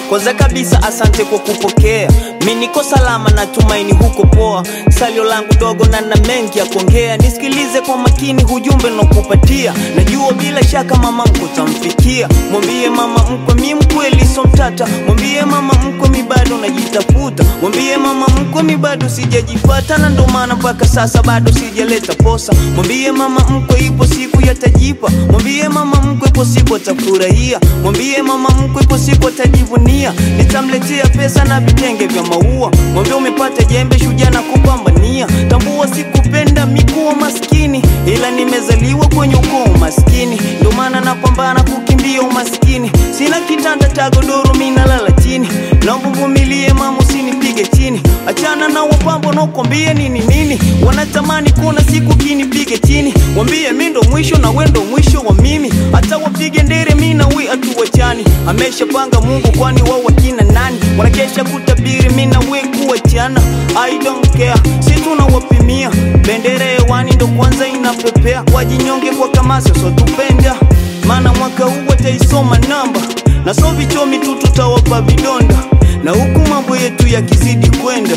kwanza kabisa asante kwa kupokea mi niko salama natumaini huko poa salio langu dogo na na mengi ya kuongea nisikilize kwa makini hujumbe nakupatia najua bila shaka mama mkwe utamfikia mwambie mama mkwe mi mkweli so mtata mwambie mama mkwe mi bado najitafuta mwambie mama mkwe mi bado sijajipata na ndo maana mpaka sasa bado sijaleta posa mwambie mama mkwe ipo siku yatajipa mwambie mama mkwe ipo siku atafurahia mwambie mama mkwe ipo siku atajivunia nitamletea pesa na vitenge vya maua mwambie umepata jembe shujaa na kupambania tambua sikupenda mikuwa maskini ila nimezaliwa kwenye ukoo maskini ndo maana napambana kukimbia umaskini sina kitanda cha godoro minalala chini naomba vumilie mama usinipige chini achana na wapambo nakwambia nini nini wanatamani kuona siku kinipige chini wambie mi ndo mwisho na we ndo mwisho wa mimi hata wapige ndere mi na we hatuwachani ameshapanga mungu kwani wao wakina nani wanakesha kutabiri mi na we kuwachana i don't care si tunawapimia bendera hewani ndo kwanza inapepea wajinyonge kwa kamasi sotupenda maana mwaka huu wataisoma namba na so vichomi tu tutawapa vidonda na huku mambo yetu yakizidi kwenda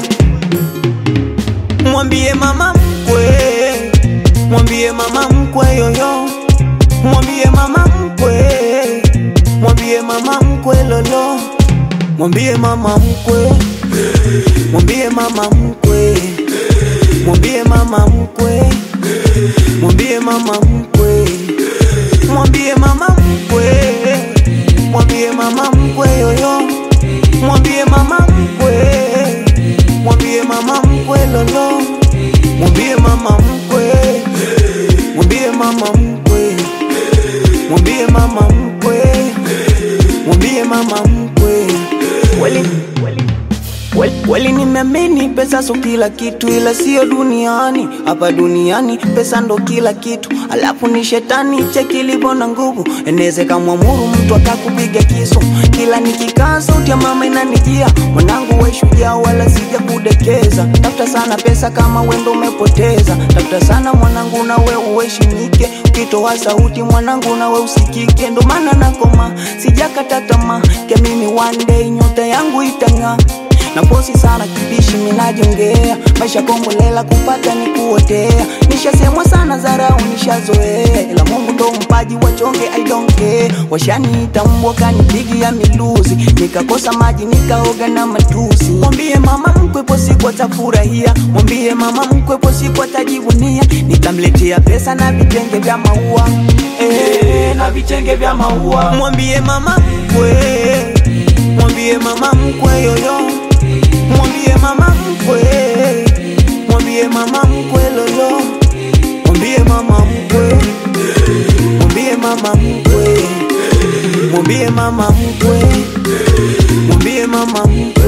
mwambie mama mkwe mwambie mama mkwe yoyo mwambie mama mkwe mwambie mama mkwe lolo mwambie mama mkwe mwambie mama mkwe mwambie mama mkwe mwambie mama mkwe mwambie mama mkwe mwambie mama mkwe yoyo mwambie mama mkwe mwambie mama mkwe lolo mwambie mama mkwe mwambie mama mkwe mwambie mama mkwe mwambie mama mkwe weli Weli, weli nimeamini pesa so kila kitu, ila sio duniani. Hapa duniani pesa ndo kila kitu, alafu ni shetani cheki ilivyo na nguvu, eneze kamwamuru mtu akakupiga kisu. Kila nikikaa sauti ya mama inanijia, mwanangu we shujaa, wala sija kudekeza. Tafuta sana pesa kama wendo umepoteza, tafuta sana mwanangu na we uheshimike, ukitoa sauti mwanangu na we usikike. Ndo maana nakoma, sijakata tamaa, kiamini one day nyota yangu itang'aa na posi sana kibishi minajongea maisha kombolela kupata ni kuotea nishasemwa sana zarau nishazoea ila mungu ndo mpaji wachonge I don't care washaniita mbwa kanipigia miluzi nikakosa maji nikaoga na matusi mwambie mama mkwepo siku atafurahia mwambie mama mkwepo siku atajivunia nitamletea pesa na vitenge vya maua eh, na vitenge vya maua mwambie mama mkwe mwambie mama mkwe yoyo mwambie mama mkwe mwambie mama mkwe lolo mwambie mama mkwe mwambie mama mkwe mwambie mama mkwe mwambie mama mkwe